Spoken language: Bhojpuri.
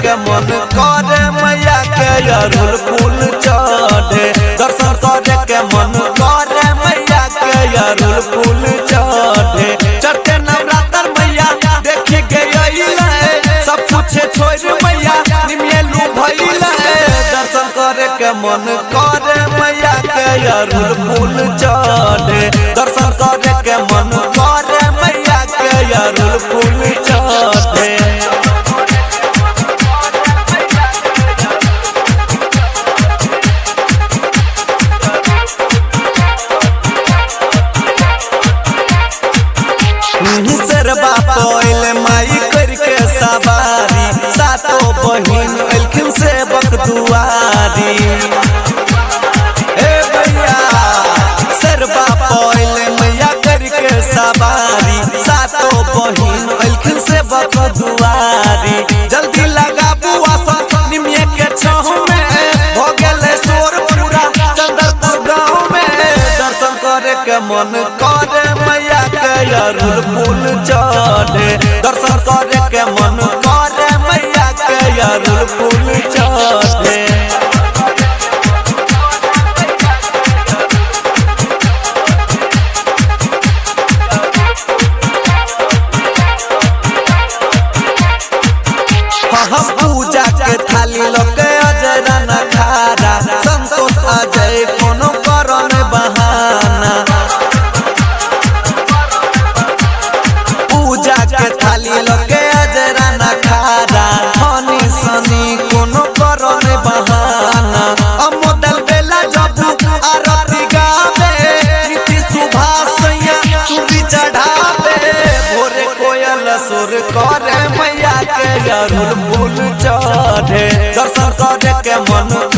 के मन करे मैया के अरुल फूल चढ़े दर्शन करे के मन करे मैया के अरुल फूल चढ़े चढ़ते नवरात्र मैया देखे गए सब कुछ छोड़ मैया निमियलू भइले दर्शन करे के मन करे मैया के अरुल फूल चढ़े दर्शन करे के मन करे मैया के अरुल फूल चढ़े सरबा पोइल माई करके सवारी सातो बहिन अलखिन से बकदुआरी ए भैया सरबा पोइल मैया करके सवारी सातो बहिन अलखिन से बकदुआरी जल्दी लगा बुआ सब निमिये के छह में हो गेले शोर पूरा चंदरपुर गांव में दर्शन करे के मन करे मैया के अरुल फूल चढ़े दर्शन करे के मन करे मैया के अरुल फूल चढ़े हम पूजा के थाली लोके अजय न खारा संतोष अजय कोनो करन बहाना पूजा के थाली लोके अजय न खारा हनी सनी कोनो करन बहाना अमोदल बेला जबू आरती गावे नीति सुभाष सैया चूड़ी चढ़ावे भोरे कोयल सुर करे मैया के अरुल फूल चढ़े दर्शन करे के मन